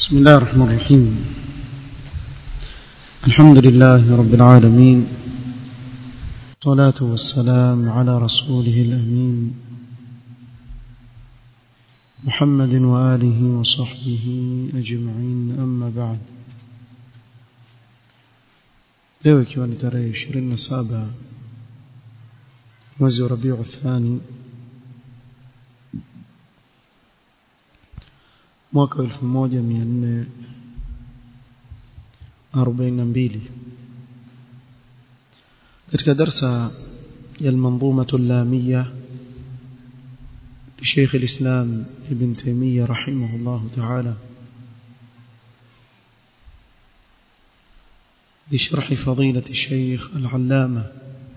بسم الله الرحمن الرحيم الحمد لله رب العالمين والصلاة والسلام على رسوله الأمين محمد وآله وصحبه أجمعين أما بعد leo ikiwa ni tarehe 27 mwezi wa Rabiu Thani mwaka 1442 katika darsa ya المنظومة اللامية لشيخ الإسلام ابن تيمية رحمه الله تعالى بشرح فضيلة الشيخ العلامة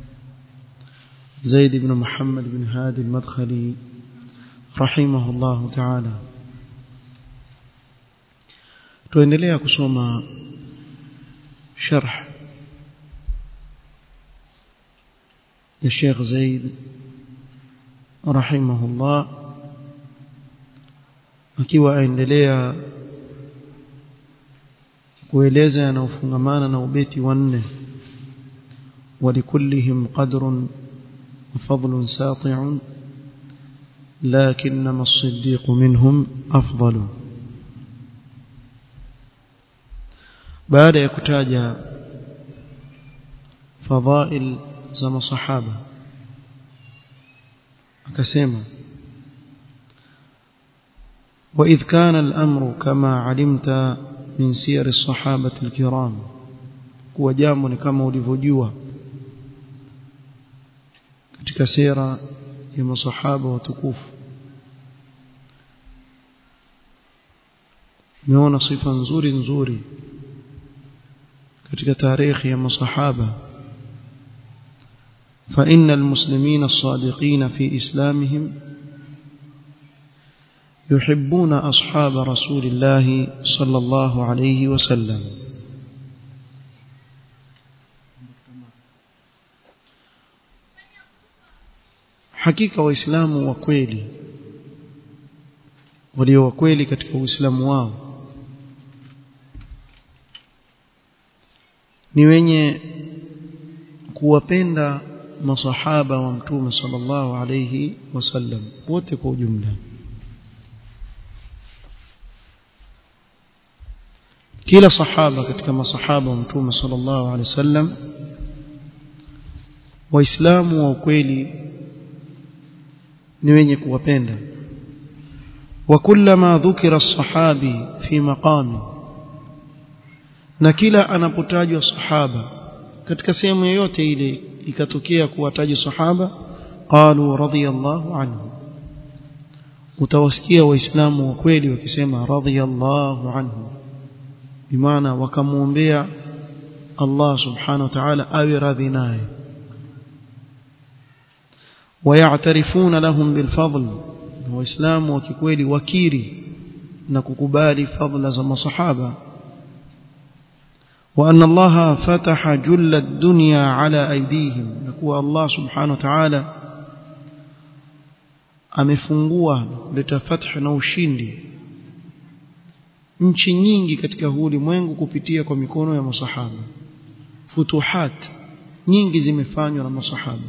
زيد بن محمد بن هادي المدخلي رحمه الله تعالى tuendelea kusoma sharh ya Sheikh Zaid rahimahullah akiwa aendelea kueleza yanayofungamana na ubeti wa nne ولكلهم قدر وفضل ساطع لكنما الصديق منهم أفضل baada ya kutaja fadhail za masahaba akasema وإذ كان الأمر كما علمت من سير الصحابة الكرام kuwa jambo ni kama ulivyojua katika sera ya masahaba watukufu meona sifa nzuri nzuri katika tarehe ya masahaba فإن المسلمين الصادقين في إسلامهم يحبون أصحاب رسول الله صلى الله عليه وسلم hakika waislamu wa kweli walio wa kweli katika uislamu wao ni wenye kuwapenda masahaba wa mtume sallallahu alayhi wasallam wote kwa ujumla kila sahaba katika masahaba wa mtume sallallahu alayhi wasallam waislamu wa ukweli ni wenye kuwapenda وكلما ذكر الصحابي في مقام na kila anapotajwa sahaba katika sehemu yoyote ile ikatokea kuwataja sahaba qalu radiyallahu anhu utawasikia waislamu wa kweli wakisema radiyallahu anhu bimaana wakamuombea Allah subhanahu wa ta'ala awe radhi naye ويعترفون لهم بالفضل waislamu wa kikweli wakiri na kukubali fadla za masahaba وأن الله فتح جل الدنيا على أيديهم نكوى الله سبحانه وتعالى amefungua kuleta fath na ushindi nchi nyingi katika huu ulimwengu kupitia kwa mikono ya masahaba futuhat nyingi zimefanywa na masahaba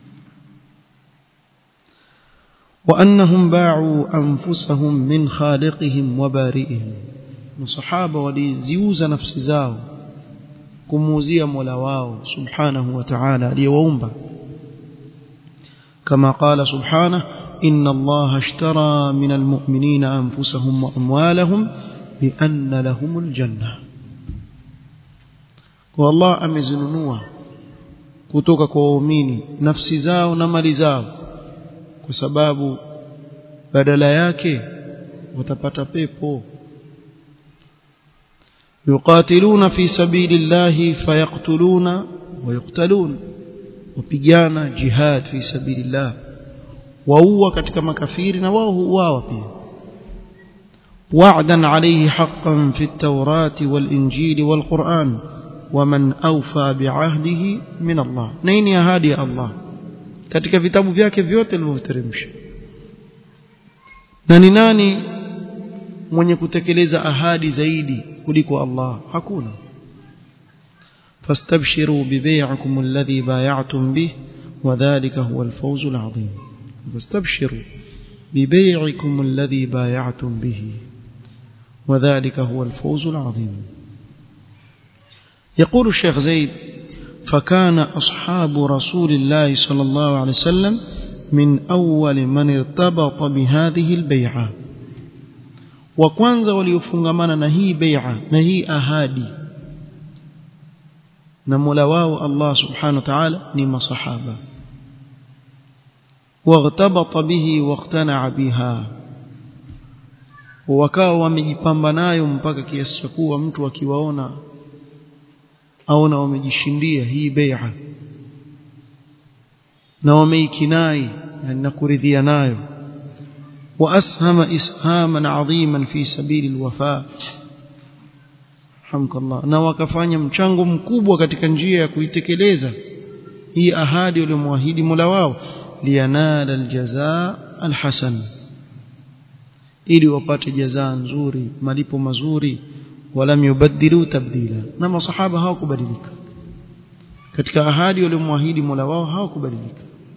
وأنهم باعوا أنفسهم من خالقهم وبارئهم masahaba waliziuza nafsi zao kumuuzia Mola wao subhanahu wa ta'ala aliyewaumba kama qala subhanahu inna allaha ashtara min almu'minina anfusahum wa amwalahum bi anna lahumul janna kwa Allah amezinunua kutoka kwa waumini nafsi zao na mali zao kwa sababu badala yake watapata pepo يقاتلون في سبيل الله فيقتلون ويقتلون وبيجانا جهاد في سبيل الله وهو katika makafiri na wao huuawa pia وعدا عليه حقا في التوراة والإنجيل والقرآن ومن أوفى بعهده من الله نين ahadi الله katika vitabu vyake vyote alivyoteremsha na ni nani mwenye kutekeleza ahadi zaidi kuliko Allah hakuna fastabshiru bibay'ikum alladhi bay'atum bih wadhālika huwa al-fawz al-'azim fastabshiru bibay'ikum alladhi bay'atum bihi وذلك هو الفوز العظيم يقول الشيخ زيد فكان أصحاب رسول الله صلى الله عليه وسلم من أول من ارتبط بهذه البيعة وكwanza waliofungamana na hii bai'a na hii ahadi na Mola wao Allah subhanahu wa ta'ala ni masahaba واغتبط به واقتنع بها wakawa wamejipamba nayo mpaka kiasi cha kuwa mtu akiwaona aona wamejishindia hii bai'a na wameikinai na kuridhia nayo واسهم اسهاما عظيما في سبيل الوفاء hamdallah na wakafanya mchango mkubwa katika njia ya kuitekeleza hii ahadi waliyomwahidi Mola wao liyanala aljazaa alhasan ili wapate jazaa nzuri malipo mazuri walam yubaddilu tabdila na masahaba hawakubadilika katika ahadi waliomwahidi Mola wao hawakubadilika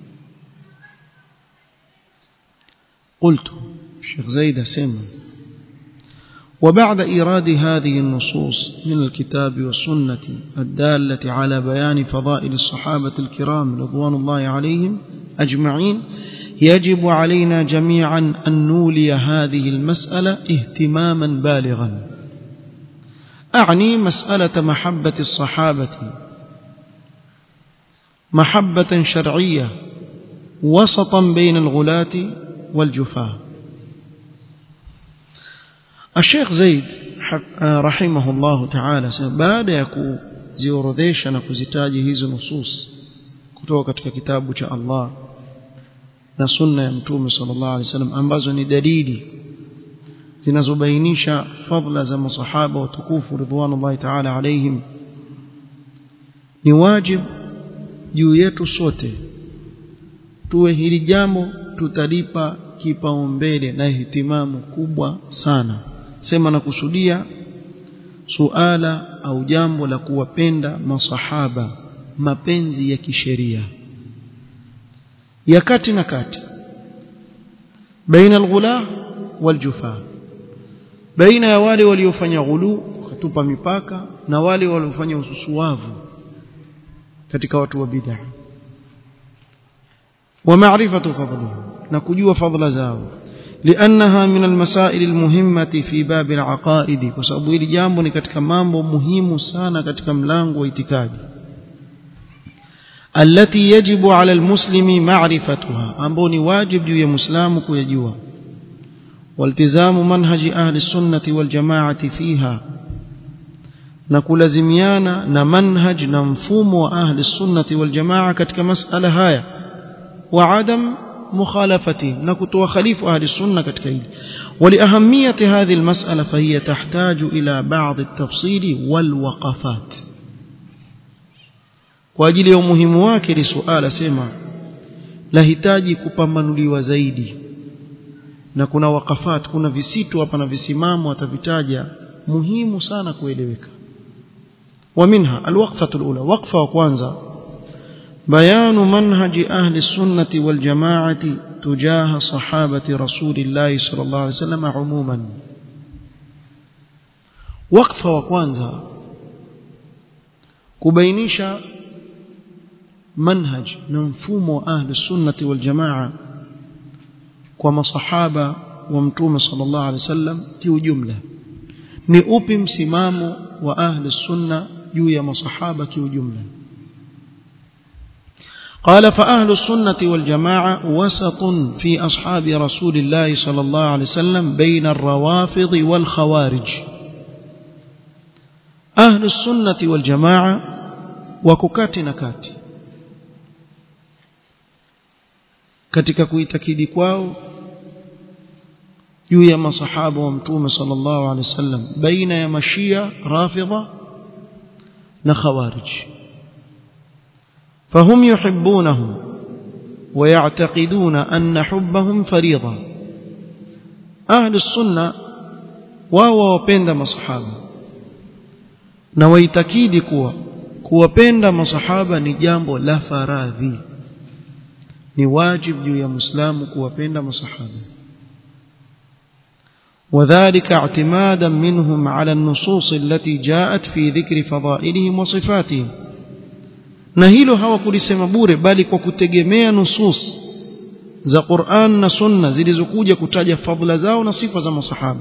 قلت الشيخ زيد سمع وبعد إيراد هذه النصوص من الكتاب والسنة الدالة على بيان فضائل الصحابة الكرام رضوان الله عليهم أجمعين يجب علينا جميعا أن نولي هذه المسألة اهتماما بالغا أعني مسألة محبة الصحابة محبة شرعية وسطا بين الغلاة والجفاة الشيخ زيد رحمه الله تعالى baada ya kuziorodhesha na kuzitaji hizo nusus kutoka katika kitabu cha Allah na sunna ya mtume sallallahu alaihi wasallam ambazo ni dalili zinazobainisha fadla za masahaba watukufu ridwanullahi ta'ala alaihim ni wajib juu yetu sote tuwe hili jambo tutalipa kipaumbele na ihtimamu kubwa sana sema na kusudia suala au jambo la kuwapenda masahaba mapenzi ya kisheria ya kati na kati baina alghula waljufa baina ya wale waliofanya ghulu wakatupa mipaka na wale waliofanya ususuavu katika watu wa bid'ah ومعرفة فضلهم نكجوا فضل زاو لأنها من المسائل المهمة في باب العقائد وسبب hili jambo ni katika mambo muhimu sana katika mlango wa itikadi التي يجب على المسلم معرفتها ambao ni wajib juu ya muislamu kuyajua والتزام منهج أهل السنة والجماعة فيها na kulazimiana na manhaj na mfumo wa ahli sunnati wal jamaa katika masala haya وعدم مخالفته نكتو خليف أهل السنة كتكيل ولأهمية هذه المسألة فهي تحتاج إلى بعض التفصيل والوقفات وأجل يوم مهم واكل سؤال سيما lahitaji kupambanuliwa zaidi na kuna wakafat kuna visitu hapa na visimamo atavitaja muhimu sana kueleweka wa minha alwaqfatu alula waqfa wa kwanza بيان منهج أهل السنة والجماعة تجاه صحابة رسول الله صلى الله عليه وسلم عموما وقف وكوانزا كبينيشا منهج ننفوم أهل السنة والجماعة كما صحابة ومتوم صلى الله عليه وسلم تيو جملة نؤبم سمام وأهل السنة يويا مصحابة كيو جملة قال فأهل السنة والجماعة وسط في أصحاب رسول الله صلى الله عليه وسلم بين الروافض والخوارج أهل السنة والجماعة وككات نكات katika kuitakidi kwao juu ya masahaba wa mtume sallallahu alaihi wasallam baina ya mashia rafidha na khawarij فهم يحبونهم ويعتقدون أن حبهم فريضة أهل السنة wao wawapenda masahaba na waitakidi kuwa kuwapenda masahaba ni jambo la faradhi ni wajibu juu ya muislamu kuwapenda masahaba وذلك اعتمادا منهم على النصوص التي جاءت في ذكر فضائلهم وصفاتهم na hilo hawakulisema bure bali kwa kutegemea nusus za Qur'an na Sunna zilizokuja kutaja fadhila zao na sifa za masahaba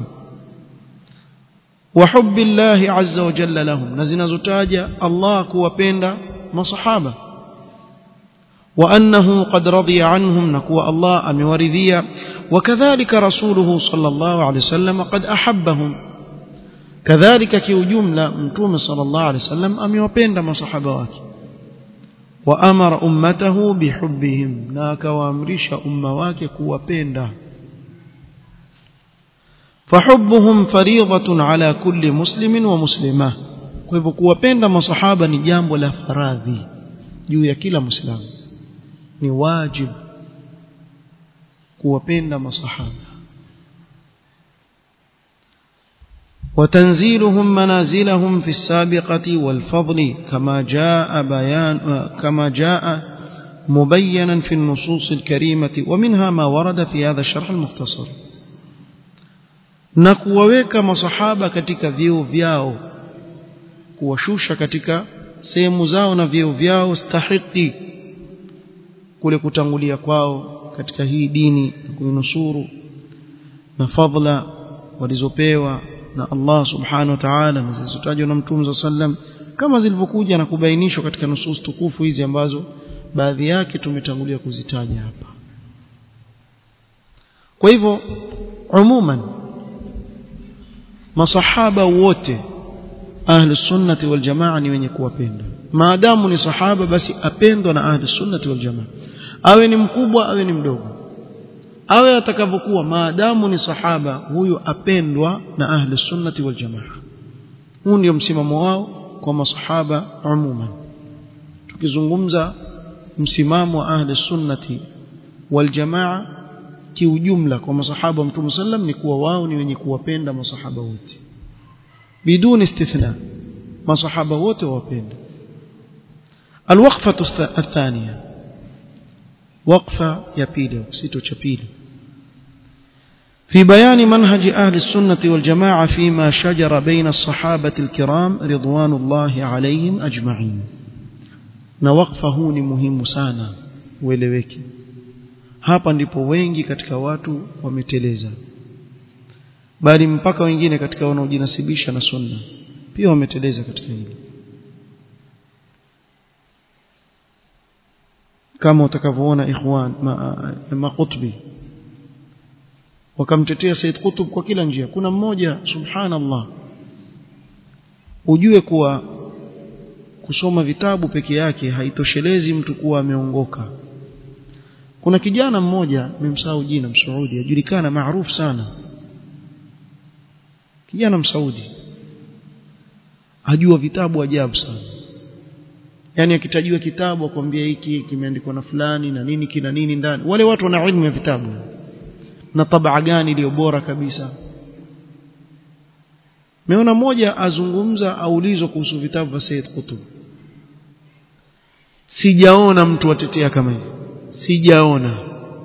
wa hubbillahi azza wa jalla lahum na zinazotaja Allah kuwapenda masahaba wa annahu qad radiya anhum na kuwa Allah amewaridhia وكذلك رسوله صلى الله عليه وسلم قد أحبهم كذلك كيجملة متوم صلى الله عليه وسلم أم يوبين مصحبه wake وأمر أمته بحبهم ناك وامرش أمواك كوبين فحبهم فريضة على كل مسلم ومسلمة kwa hivyo kuwapenda masahaba ni jambo la faradhi juu ya kila muislamu ni wajibu kuwapenda masahaba وتنزيلهم منازلهم في السابقة والفضل كما جاء بيان كما جاء مبينا في النصوص الكريمة ومنها ما ورد في هذا الشرح المختصر na kuwaweka masahaba katika vyeo vyao kuwashusha katika sehemu zao na vyeo vyao stahiki kule kutangulia kwao katika hii dini kuinusuru na fadhila walizopewa na Allah subhanahu wa ta'ala na zilizotajwa na Mtume sallam kama zilivyokuja na kubainishwa katika nusus tukufu hizi ambazo baadhi yake tumetangulia kuzitaja hapa kwa hivyo umuman masahaba wote ahli sunnati wal jamaa ni wenye kuwapenda maadamu ni sahaba basi apendwa na ahli sunnati wal jamaa awe ni mkubwa awe ni mdogo awe atakavyokuwa maadamu ni sahaba huyu apendwa na ahli sunnati wal jamaa huu ndio msimamo wao kwa masahaba umuman tukizungumza msimamo wa ahli sunnati wal jamaa kiujumla kwa masahaba wa mtume sallam ni kuwa wao ni wenye kuwapenda masahaba wote biduni istithna masahaba wote wawapenda الوقفة الثانية وقفة يبيلي وكسيتو شبيلي في بيان منهج أهل السنة والجماعة فيما شجر بين الصحابة الكرام رضوان الله عليهم أجمعين نوقفه مهم سانا ueleweke hapa ndipo wengi katika watu wameteleza bali mpaka wengine katika wanaojinasibisha na sunna pia wameteleza katika hili kama utakavyoona ikhwan maqutbi ma wakamtetea Said Qutb kwa kila njia kuna mmoja subhanallah ujue kuwa kusoma vitabu peke yake haitoshelezi mtu kuwa ameongoka kuna kijana mmoja nimemsahau jina msaudi ajulikana maarufu sana kijana msaudi ajua vitabu ajabu sana yani akitajiwa kitabu akwambia hiki kimeandikwa na fulani na nini kina nini ndani wale watu wana elimu ya vitabu na tabaa gani iliyo bora kabisa meona mmoja azungumza aulizwa kuhusu vitabu vya Said Qutb sijaona mtu atetea kama hivi sijaona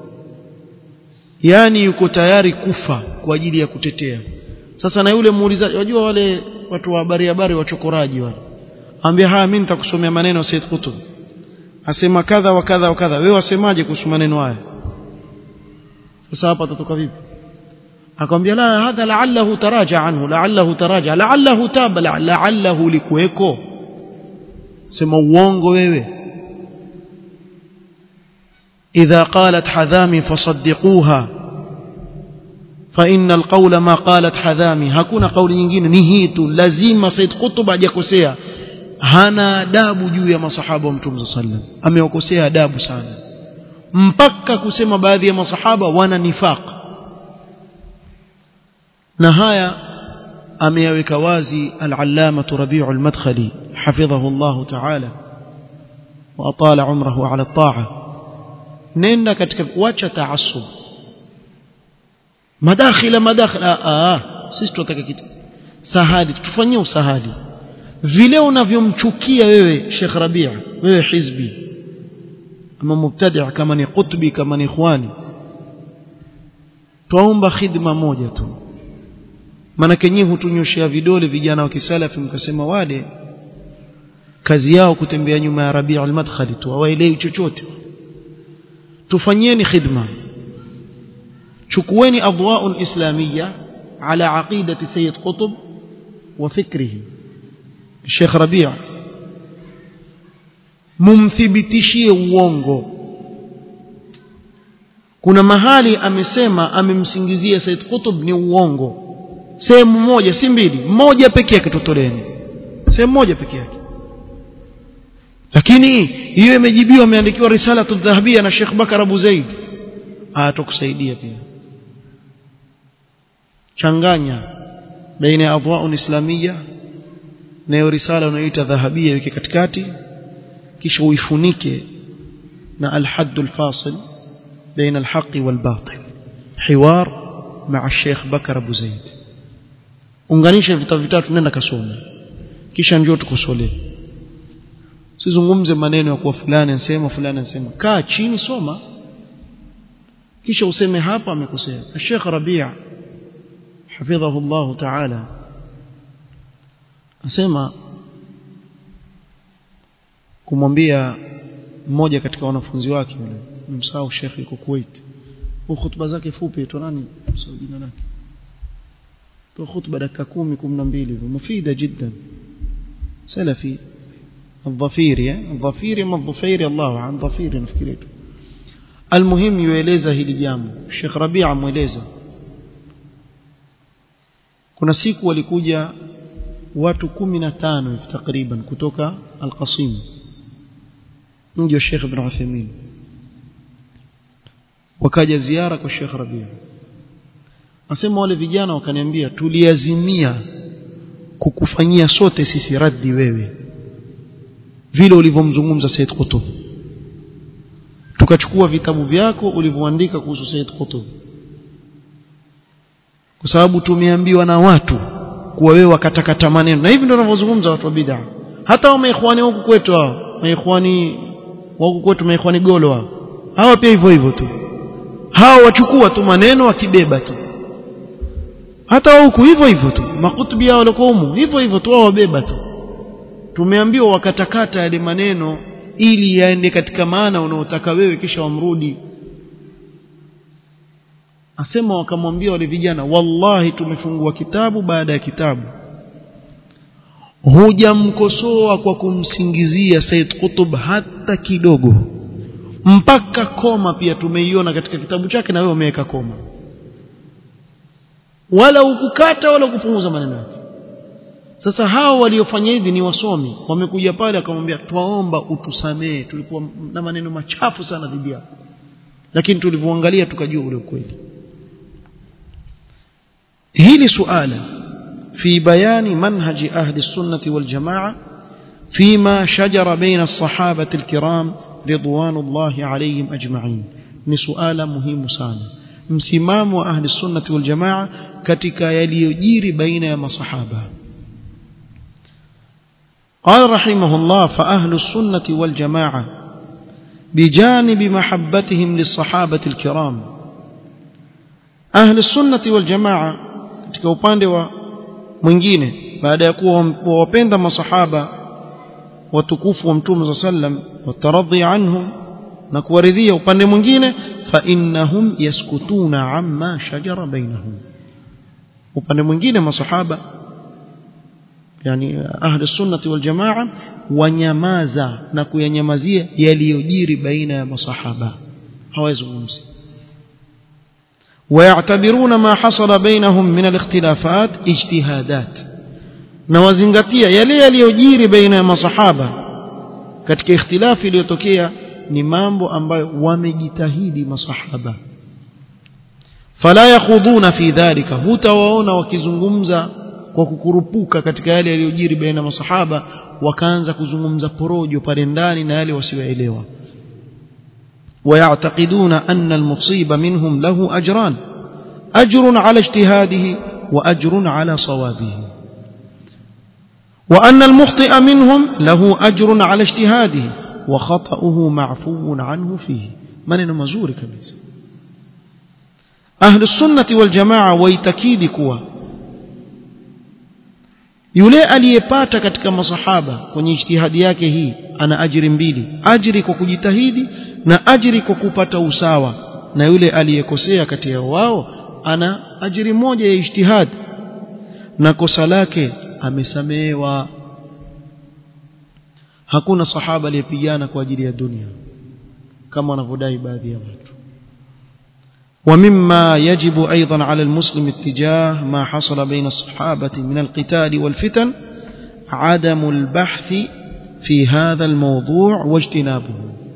yani yuko tayari kufa kwa ajili ya kutetea sasa na yule muulizaji wajua wale watu wa habari habari wachokoraji wale ambia haya mimi nitakusomea maneno ya Said Qutb asema kadha wa kadha wa kadha wewe wasemaje kuhusu maneno haya sasa hapa tatoka vipi akamwambia la hadha la'allahu taraja anhu la'allahu taraja la'allahu taba la'allahu likuweko sema uongo wewe إذا قالت حذامي فصدقوها فإن القول ما قالت حذامي hakuna kauli nyingine ni hii tu lazima Said Qutb hajakosea hana adabu juu ya masahaba wa Mtume sallam ameokosea adabu sana mpaka kusema baadhi ya masahaba wana nifaq na haya ameyaweka wazi al-allama Rabi'u al-Madkhali hafidhahu Allah ta'ala wa atala umrahu ala at-ta'a nenda katika kuacha taasub madakhila madakhila ah sisi tunataka kitu sahali tufanyie usahali vile unavyomchukia wewe Sheikh Rabia wewe hizbi ama mubtadi' kama ni qutbi kama ni ikhwani twaomba khidma moja tu maana kenyewe hutunyoshea vidole vijana wa kisalafi mkasema wale kazi yao kutembea nyuma ya Rabi' al-Madkhali tu hawaelewi chochote tufanyieni khidma chukueni adwa'ul islamiyya ala aqidati sayyid qutb wa fikrihi Sheikh Rabi' mumthibitishie uongo kuna mahali amesema amemsingizia Said Qutb ni uongo sehemu moja si mbili moja pekee yake tutoleni sehemu moja pekee yake lakini hiyo imejibiwa ameandikiwa risala tudhahabia na Sheikh Bakar Abu Zaid atakusaidia pia changanya baina ya adwa'un islamiyya na hiyo risala unayoita dhahabia weke katikati kisha uifunike na al-hadd al-fasil بين الحق والباطل حوار مع الشيخ بكر أبو زيد unganisha vitabu vitatu nenda kasome kisha njoo tukusolee sizungumze maneno ya kuwa fulani anasema fulani anasema kaa chini soma kisha useme hapa amekosea Sheikh Rabia hafidhahu Allah ta'ala asema kumwambia mmoja katika wanafunzi wake yule msahau Sheikh yuko Kuwait kwa hutuba zake fupi tu nani msahau jina lake kwa hutuba dakika 10 12 hivi mufida jiddan salafi الظفيري الظفيري ما الظفيري الله عن ظفيري نفكريت المهم يeleza hili jambo Sheikh Rabia mueleza kuna siku walikuja watu 15 hivi takriban kutoka Al-Qasim mji wa Sheikh Ibn Uthaymeen wakaja ziara kwa Sheikh Rabia Nasema wale vijana wakaniambia tuliazimia kukufanyia sote sisi raddi wewe vile ulivyomzungumza Said Qutb tukachukua vitabu vyako ulivyoandika kuhusu Said Qutb kwa sababu tumeambiwa na watu kuwa wewe wakatakata maneno na hivi ndio wanavyozungumza watu wa bid'a hata wa maikhwani huku kwetu hao maikhwani huku kwetu maikhwani golo hao hawa pia hivyo hivyo tu hao wachukua tu maneno wakibeba tu hata huku hivyo hivyo tu makutubi yao walikuwa humu hivyo hivyo tu wao wabeba tu tumeambiwa wakatakata yale maneno ili yaende katika maana unaotaka wewe kisha wamrudi asema wakamwambia wale vijana wallahi tumefungua kitabu baada ya kitabu hujamkosoa kwa kumsingizia Said Qutb hata kidogo mpaka koma pia tumeiona katika kitabu chake na wewe umeweka koma wala ukukata wala kupunguza maneno yake sasa hao waliofanya hivi ni wasomi wamekuja pale akamwambia twaomba utusamee tulikuwa na maneno machafu sana dhidi yako lakini tulivyoangalia tukajua ule ukweli hili suala fi bayani manhaji ahli sunnati wal jamaa فيما شجر بين الصحابة الكرام رضوان الله عليهم أجمعين ni suala muhimu sana msimamo wa ahli sunnati wal jamaa katika yaliyojiri baina ya masahaba قال رحمه الله فأهل السنة والجماعة بجانب محبتهم للصحابة الكرام أهل السنة والجماعة katika upande wa mwingine baada ya kuwa wapenda masahaba watukufu wa mtume صلى الله عليه وسلم wataradhi anhum na kuwaridhia upande mwingine fa innahum yaskutuna amma shajara bainahum upande mwingine masahaba yani ahli sunnati wal jamaa wanyamaza na kuyanyamazia yaliyojiri baina ya masahaba hawazungumzi ويعتبرون ما حصل بينهم من الاختلافات اجتهادات na wazingatia yale yaliyojiri baina ya masahaba katika ikhtilafi iliyotokea ni mambo ambayo wamejitahidi masahaba fala yakhuduna fi dhalika hutawaona wakizungumza kwa kukurupuka katika yale yaliyojiri baina masahaba wakaanza kuzungumza porojo pale ndani na yale wasioelewa ويعتقدون أن المصيب منهم له أجران أجر على اجتهاده وأجر على صوابه وأن المخطئ منهم له أجر على اجتهاده وخطأه معفو عنه فيه من مزور كبير أهل السنة والجماعة ويتكيد كوا yule aliyepata katika masahaba kwenye ijtihadi yake hii ana ajiri mbili ajiri kwa kujitahidi na ajiri kwa kupata usawa na yule aliyekosea kati ya wao ana ajiri moja ya ijtihad na kosa lake amesamehewa hakuna sahaba aliyepigana kwa ajili ya dunia kama wanavyodai baadhi ya watu ومما يجب أيضا على المسلم اتجاه ما حصل بين الصحابة من القتال والفتن عدم البحث في هذا الموضوع واجتنابه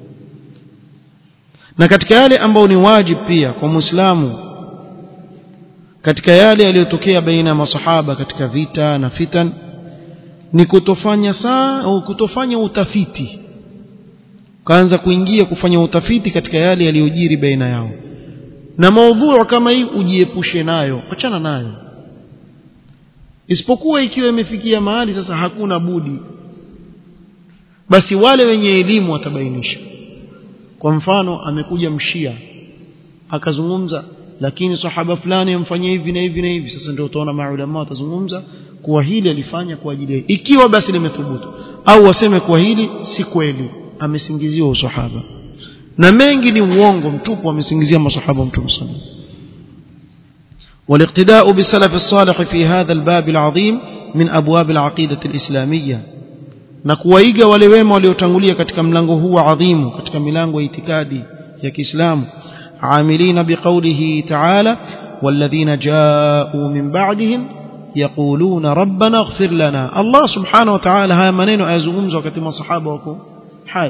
na katika yale ambayo ni wajib pia kwa muislamu katika yale yaliyotokea baina ya masahaba katika vita na fitan ni kutofanya saa au kutofanya utafiti kaanza kuingia kufanya utafiti katika yale yaliyojiri baina yao na maudhui kama hii ujiepushe nayo achana nayo isipokuwa ikiwa imefikia mahali sasa hakuna budi basi wale wenye elimu watabainisha kwa mfano amekuja mshia akazungumza lakini sahaba fulani amfanyia hivi na hivi na hivi sasa ndio utaona maulama watazungumza kuwa hili alifanya kwa ajili ya ikiwa basi limethubutu au waseme kuwa hili si kweli amesingiziwa usahaba na mengi ni uongo mtupu amesingizia masahaba mtume sallallahu والاقتداء بالسلف الصالح في هذا الباب العظيم من أبواب العقيدة الإسلامية نكوaiga wale wema waliotangulia katika mlango huu adhimu katika milango ya itikadi ya Kiislamu عاملين بقوله تعالى والذين جاءوا من بعدهم يقولون ربنا اغفر لنا الله سبحانه وتعالى haya maneno ayazungumza wakati masahaba wako hai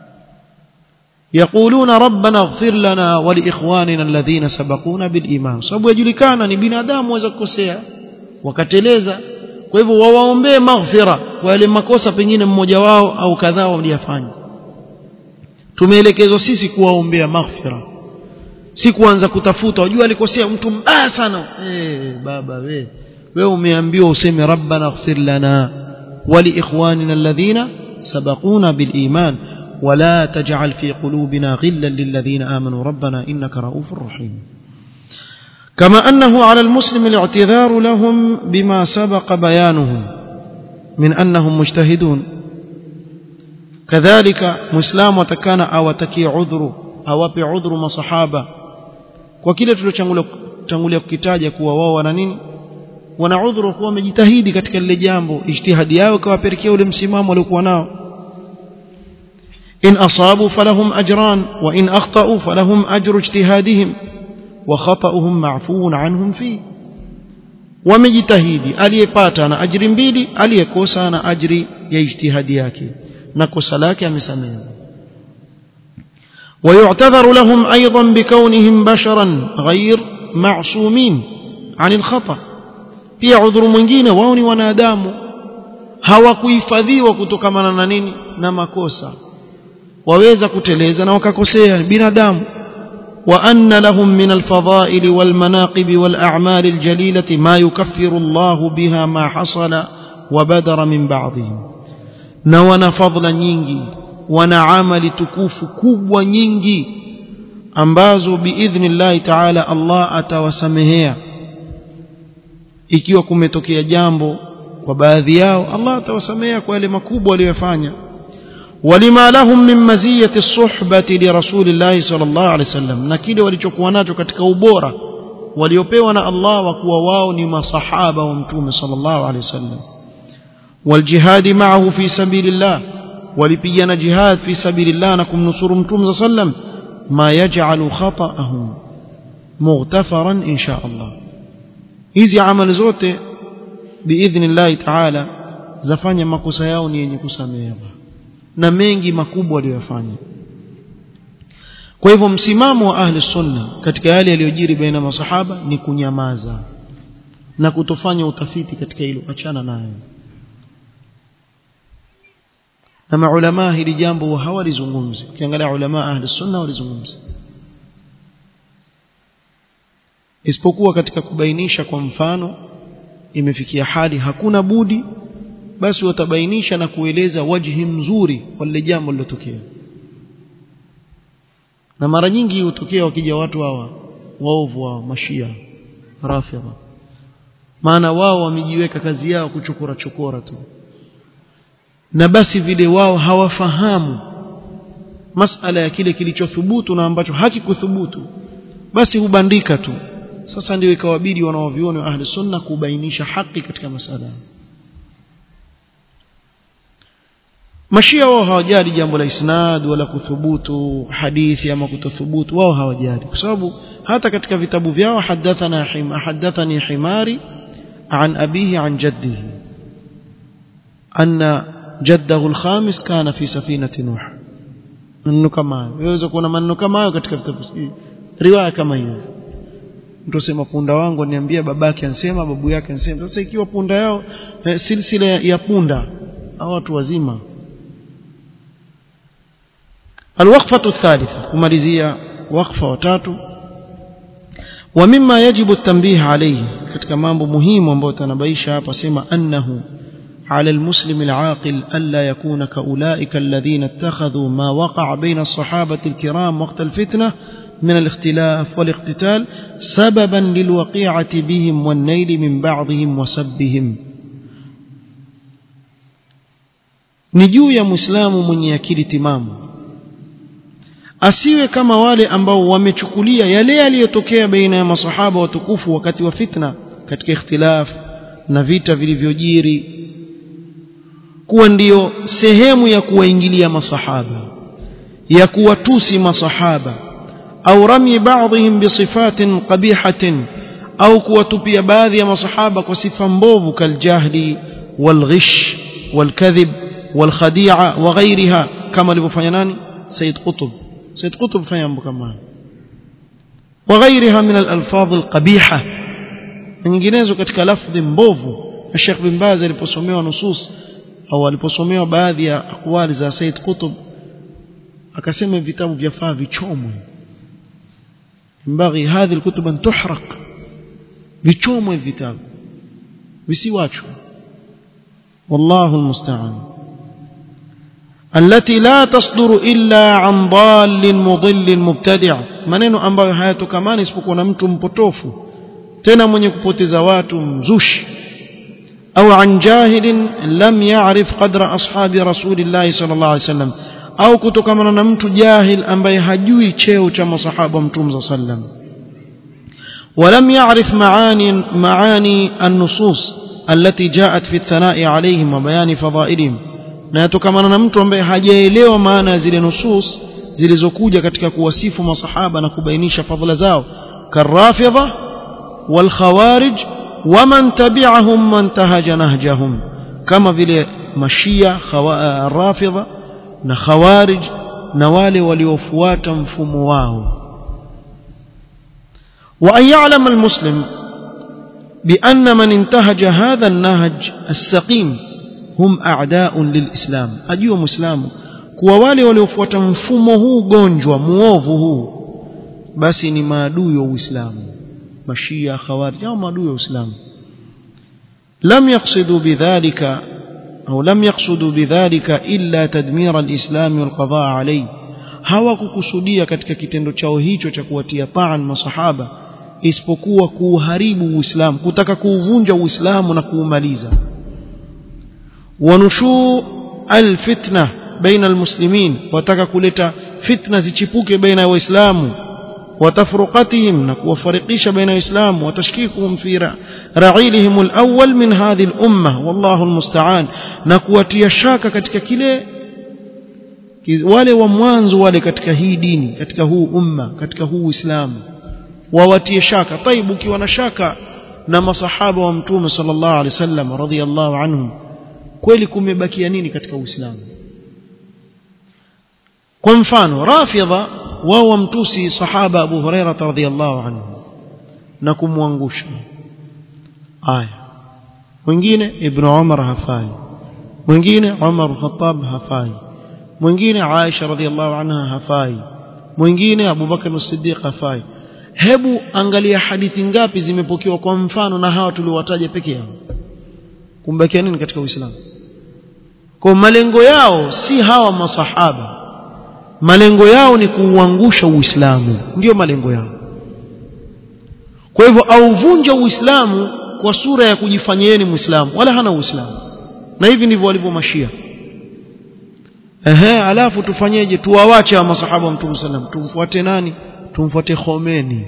يقولون ربنا اغفر لنا ولإخواننا الذين سبقونا بالإيمان sababu yajulikana ni binadamu waweza kukosea wakateleza kwa hivyo wawaombee maghfira kwa yale makosa pengine mmoja wao au kadhaa waliyafanya tumeelekezwa sisi kuwaombea maghfira si kuanza kutafuta wajua alikosea mtu mbaya sana eh baba we wewe umeambiwa useme rabbana ighfir lana ولإخواننا الذين سبقونا بالإيمان ولا تجعل في قلوبنا غلا للذين آمنوا ربنا إنك رؤوف رحيم كما أنه على المسلم الاعتذار لهم بما سبق بيانه من أنهم مجتهدون كذلك مسلم وتكان أو تكي عذر أو بعذر مصحابة وكلا tulichotangulia kukitaja kuwa wao wana nini wana udhuru kuwa wamejitahidi katika lile jambo ijtihadi yao ikawapelekea ule msimamo waliokuwa nao إن أصابوا فلهم أجران وإن أخطأوا فلهم أجر اجتهادهم وخطأهم معفو عنهم فيه wamejitahidi aliyepata na ajiri mbili aliyekosa na ajiri ya ijtihadi yake na kosa lake amesamehewa ويعتذر لهم أيضا بكونهم بشرا غير معصومين عن الخطأ pia udhuru mwingine wao ni wanadamu hawakuhifadhiwa kutokamana na nini na makosa waweza kuteleza na wakakosea binadamu وأن لهم من الفضائل والمناقب والأعمال الجليلة ما يكفر الله بها ما حصل وبدر من بعضهم نوانا فضل nyingi wana amali tukufu kubwa nyingi ambazo biidhnillahi taala Allah atawasamehea ikiwa kumetokea jambo kwa baadhi yao Allah atawasamehea kwa yale makubwa waliyofanya ولما لهم من مزية الصحبة لرسول الله صلى الله عليه وسلم na kile walichokuwa nacho katika ubora waliopewa na Allah wa kuwa wao ni masahaba wa mtume sallallahu alaihi wasallam والجهاد معه في سبيل الله walipigana jihad fi sabilillah na kumnusuru mtume sallam ma yaj'alu khata'ahum mughtafaran insha Allah hizi amali zote biidhnillah ta'ala zafanya makosa yao ni yenye kusamehewa na mengi makubwa waliyofanya kwa hivyo msimamo wa ahli sunna katika yale yaliyojiri baina masahaba ni kunyamaza na kutofanya utafiti katika hilo achana nayo na maulama hili jambo hawalizungumzi ukiangalia ulama ahli sunna walizungumza isipokuwa katika kubainisha kwa mfano imefikia hali hakuna budi basi watabainisha na kueleza wajhi mzuri wa lile jambo lilotokea na mara nyingi hutokea wakija watu hawa waovu wa mashia rafidha maana wao wamejiweka kazi yao kuchokora chokora tu na basi vile wao hawafahamu masala ya kile kilichothubutu na ambacho hakikuthubutu basi hubandika tu sasa ndio ikawabidi wanaovioni wa ahli sunna kubainisha haki katika masala mashia wao hawajali jambo la isnad wala kuthubutu hadithi ama kutothubutu wao hawajali kwa sababu hata katika vitabu vyao hadathana hima hadathani himari an abihi an jaddihi anna jaddahu alkhamis kana fi safinati nuh maneno kama hayo yaweza kuona maneno kama hayo katika vitabu riwaya kama hiyo mtu asema punda wangu aniambia babake ansema babu yake ansema sasa ikiwa punda yao eh, silsila ya punda au watu wazima الوقفة الثالثة kumalizia وقفة watatu ومما يجب التنبيه عليه katika mambo muhimu ambayo tanabaisha hapa sema annahu على المسلم العاقل ألا يكون كأولئك الذين اتخذوا ما وقع بين الصحابة الكرام وقت الفتنة من الاختلاف والاقتتال سببا للوقيعة بهم والنيل من بعضهم وسبهم نجو يا مسلم من يكيل تمامه asiwe kama wale ambao wamechukulia yale yaliyotokea baina ya masahaba watukufu wakati wa fitna katika ikhtilaf na vita vilivyojiri kuwa ndiyo sehemu ya kuwaingilia masahaba ya kuwatusi masahaba au rami baadhihim bisifatin qabihatin au kuwatupia baadhi ya masahaba kwa sifa mbovu kaljahli walghish walkadhib walkhadi'a wa ghairiha kama alivyofanya nani Said Qutb سيد قطب فهم كمان وغيرها من الألفاظ القبيحة nyinginezo katika lafdhi mbovu Sheikh bin Baz aliposomewa nusus au aliposomewa baadhi ya akwali za Said Qutb akasema vitabu vyafaa vichomwe mbaghi hadhi alkutub an tuhraq vichomwe vitabu visiwachwe wallahu almusta'an التي لا تصدر إلا عن ضال مضل مبتدع maneno ambayo hayatokamani isipokuwa na mtu mpotofu tena mwenye kupoteza watu mzushi au an jahilin lam ya'rif qadra ashabi rasulillahi sallallahu alaihi wasallam au kutokamana na mtu jahil ambaye hajui cheo cha masahaba mtume sallam ولم يعرف معاني معاني النصوص التي جاءت في الثناء عليهم وبيان فضائلهم na yatokamana na mtu ambaye hajaelewa maana ya zile nusus zilizokuja katika kuwasifu masahaba na kubainisha fadhila zao karafidha walkhawarij waman tabi'ahum man tahaja nahjahum kama vile mashia rafidha na khawarij na wale waliofuata mfumo wao وأن يعلم المسلم بأن من انتهج هذا النهج السقيم hum a'da'un lilislam ajua muislamu kuwa wale waliofuata mfumo huu gonjwa muovu huu basi ni maadui wa uislamu mashia khawarij au maadui wa uislamu lam yaqsidu bidhalika au lam yaqsudu bidhalika illa tadmir alislam walqada alayhi hawakukusudia katika kitendo chao hicho cha kuwatia taan masahaba isipokuwa kuuharibu uislamu kutaka kuuvunja uislamu na kuumaliza ونشوء الفتنة بين المسلمين وتaka kuleta fitna zichipuke baina ya waislamu وتفرقتهم نكوفرقيش بين الإسلام وتشكيكهم في رعيلهم الأول من هذه الأمة والله المستعان نكواتي شاكا katika kile wale wa mwanzo wale katika hii dini katika huu umma katika huu Uislamu wawatie shaka taibu ukiwa na shaka na masahaba wa mtume sallallahu alaihi wasallam radhiyallahu anhum kweli kumebakia nini katika Uislamu kwa mfano rafidha wao wamtusi sahaba Abu Huraira radhiyallahu anhu na kumwangusha aya mwingine Ibn Umar hafai mwingine Umar Khattab hafai mwingine Aisha radhiyallahu anha hafai mwingine Abu Bakar as-Siddiq hafai hebu angalia hadithi ngapi zimepokewa kwa mfano na hawa tuliowataja peke yao kumbakia nini katika uislamu kwa malengo yao si hawa masahaba malengo yao ni kuuangusha uislamu ndio malengo yao kwa hivyo auvunja uislamu kwa sura ya kujifanyieni muislamu wala hana uislamu na hivi ndivyo walivyo mashia ehe alafu tufanyeje tuwawache wa masahaba wa mtume sallam tumfuate nani tumfuate Khomeini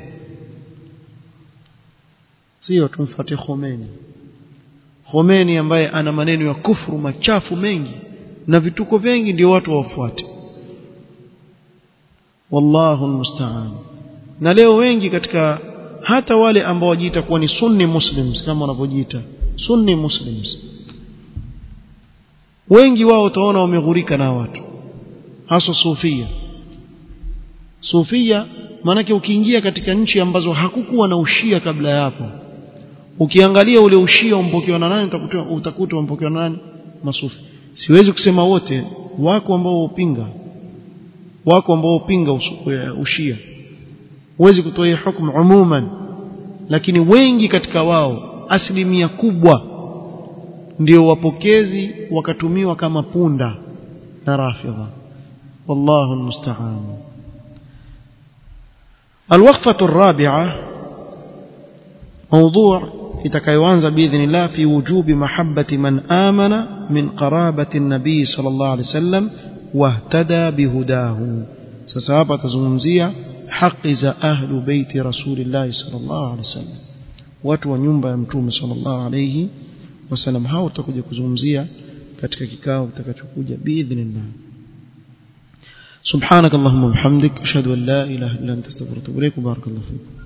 sio tumfuate Khomeini Khomeini ambaye ana maneno ya kufuru machafu mengi na vituko vingi ndio watu wafuate wallahu almusta'an na leo wengi katika hata wale ambao wajiita kuwa ni sunni muslims kama wanavyojiita sunni muslims wengi wao utaona wameghurika na watu hasa sufia sufia maanake ukiingia katika nchi ambazo hakukuwa na ushia kabla ya hapo ukiangalia ule ushia umpokewa na nani utakuta utakuta umpokewa na nani masufi siwezi kusema wote wako ambao upinga wako ambao upinga ushia huwezi kutoa hii hukumu umuman lakini wengi katika wao asilimia kubwa ndio wapokezi wakatumiwa kama punda na rafidha wallahu almusta'an الوقفة الرابعة موضوع itakayoanza biidhnillah fi wujubi mahabbati man amana min qarabati an-nabii sallallahu alayhi wasallam wahtada bihudahu sasa hapa tazungumzia haki za ahlu baiti rasulillah sallallahu alayhi wasallam watu wa nyumba ya mtume sallallahu alayhi wasallam hao tutakuja kuzungumzia katika kikao kitakachokuja biidhnillah سبحانك اللهم وبحمدك اشهد ان لا اله الا انت استغفرك واتوب اليك وبارك الله فيك